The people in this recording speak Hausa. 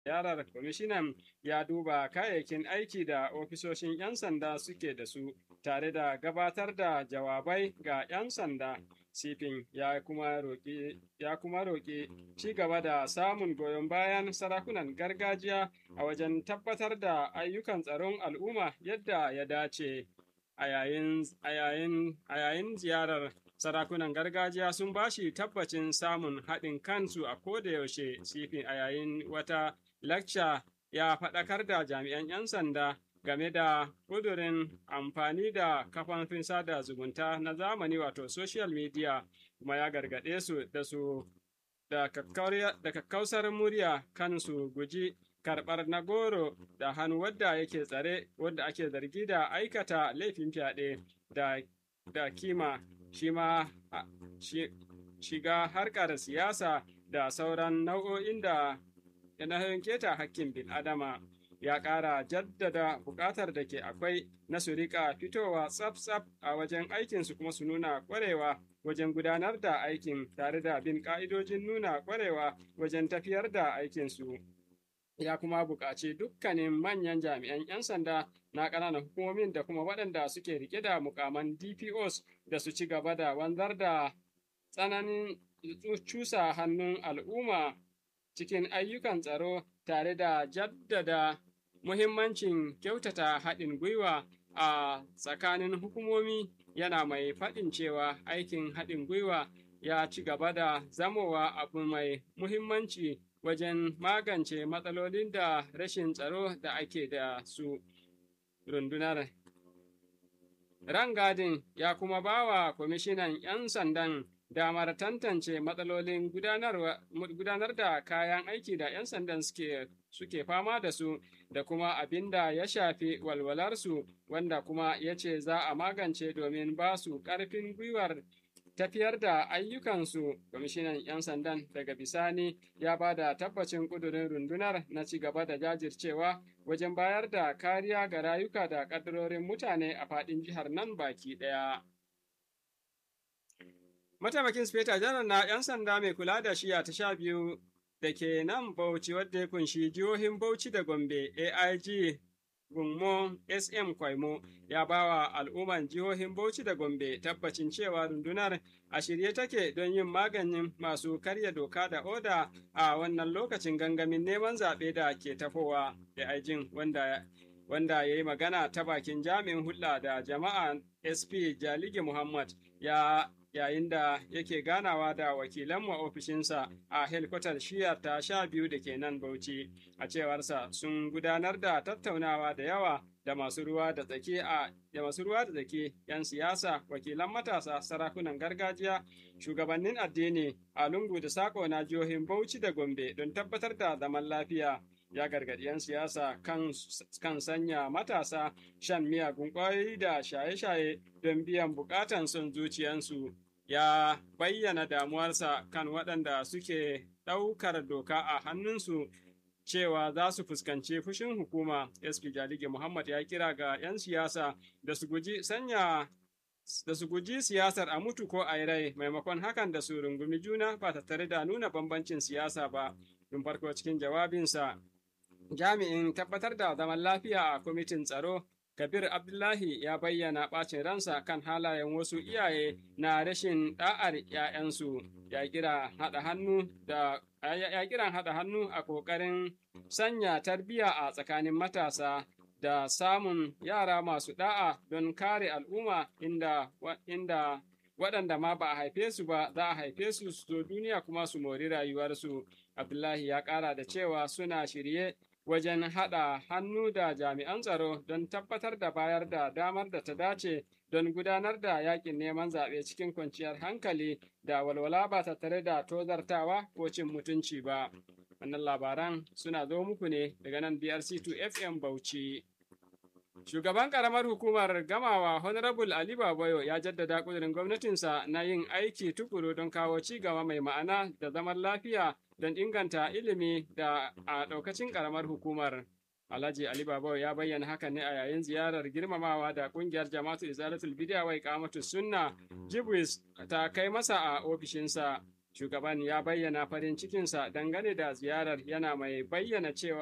ziyarar kwamishinan ya duba kayayyakin aiki da ofisoshin 'yan sanda suke da su tare da gabatar da jawabai ga 'yan sanda sifin ya kuma roƙi ya kuma roƙi ci gaba da samun goyon bayan sarakunan gargajiya a wajen tabbatar da ayyukan tsaron al'umma yadda ya dace a yayin a yayin ziyarar sarakunan gargajiya sun bashi tabbacin samun haɗin kansu a kodayaushe sifin a yayin wata lacca ya faɗakar da jami'an 'yan sanda game da ƙudurin amfani da kafafin sada zumunta na zamani wato social media kuma ya gargaɗe su da su da kakkausar murya kan su guji karɓar na goro da hannu wadda yake tsare wadda ake zargi da aikata laifin fyaɗe da, da kima shi ma shiga harkar siyasa da sauran nau'o'in da na keta hakkin bil'adama ya ƙara jaddada buƙatar da ke akwai na su riƙa fitowa tsaf-tsaf a wajen aikinsu kuma su nuna ƙwarewa wajen gudanar da aikin tare da bin ƙa'idojin nuna ƙwarewa wajen tafiyar da aikinsu. Ya kuma buƙaci dukkanin manyan jami'an 'yan sanda na ƙananan hukumomin da kuma waɗanda suke riƙe da mukaman DPOs da su ci gaba da wanzar da tsananin cusa hannun al'umma cikin ayyukan tsaro tare da jaddada muhimmancin kyautata haɗin gwiwa a tsakanin hukumomi yana mai faɗin cewa aikin haɗin gwiwa ya ci gaba da zamowa abu mai muhimmanci wajen magance matsalolin da rashin tsaro da ake da su rundunar rangadin ya kuma ba wa kwamishinan 'yan sandan damar tantance matsalolin gudanar da kayan aiki da 'yan sandan suke suke fama da su da kuma abin da ya shafi walwalarsu wanda kuma ya ce za a magance domin ba su ƙarfin gwiwar tafiyar da ayyukansu kwamishinan 'yan sandan daga bisani ya ba da tabbacin ƙudurin rundunar na ci gaba da jajircewa wajen bayar da kariya ga rayuka da ƙaddarorin mutane a faɗin jihar nan baki ɗaya. Mataimakin Speta Janar na 'yan sanda mai kula da shiya ta sha biyu da ke nan Bauchi wadda ya kunshi jihohin Bauchi da Gombe AIG Gummo SM Kwaimo ya ba wa al'umman jihohin Bauchi da Gombe tabbacin cewa rundunar a shirye take don yin maganin masu karya doka da oda a wannan lokacin gangamin neman zaɓe da ke tafowa AIG wanda wanda ya yi magana ta bakin jami'in hulɗa da jama'a SP Jalige Muhammad ya yayin da yake ganawa da wakilanmu a ofishinsa a helikwatar shiyar ta sha biyu da ke nan Bauchi. A cewarsa sun gudanar da tattaunawa da yawa da masu ruwa da tsaki a da masu ruwa da tsaki 'yan siyasa, wakilan matasa, sarakunan gargajiya, shugabannin addini a lungu da sako na jihohin Bauchi da Gombe don tabbatar da zaman lafiya. ya gargaɗi 'yan siyasa kan, kan sanya matasa shan miyagun ƙwayoyi da shaye-shaye don biyan buƙatan son zuciyansu ya bayyana damuwarsa kan waɗanda suke ɗaukar doka a hannunsu cewa za su fuskanci fushin hukuma sp jalige muhammad ya kira ga 'yan siyasa da su guji sanya da su guji siyasar a mutu ko a rai maimakon hakan da su rungumi juna ba tattare da nuna bambancin siyasa ba tun farko cikin jawabinsa jami'in tabbatar da zaman lafiya a kwamitin tsaro kabir abdullahi ya bayyana ɓacin ransa kan halayen wasu iyaye na rashin ɗa'ar 'ya'yansu ya kira haɗa hannu da ya kiran haɗa hannu a ƙoƙarin sanya tarbiyya a tsakanin matasa da samun yara masu ɗa'a don kare al'umma inda, inda waɗanda ma ba a haife su ba za a haife su su zo duniya kuma su mori rayuwarsu abdullahi ya ƙara da cewa suna shirye wajen haɗa hannu da jami'an tsaro don tabbatar da bayar da damar da ta dace don gudanar da yakin neman zaɓe cikin kwanciyar hankali da walwala ba tattare da tozartawa ko cin mutunci ba. Wannan labaran suna zo muku ne daga nan BRC2 FM Bauchi. Shugaban ƙaramar hukumar gamawa Honorable Ali Babayo ya jaddada ƙudurin gwamnatinsa na yin aiki tukuru don kawo ci gaba mai ma'ana da zaman lafiya don inganta ilimi da a ɗaukacin ƙaramar hukumar. Alhaji Ali Babayo ya bayyana hakan ne a yayin ziyarar girmamawa da ƙungiyar Jama'atu Izalatul Bidiya wai Kamatu Sunna Jibwis ta kai masa a ofishinsa. Shugaban ya bayyana farin cikinsa dangane da ziyarar yana mai bayyana cewa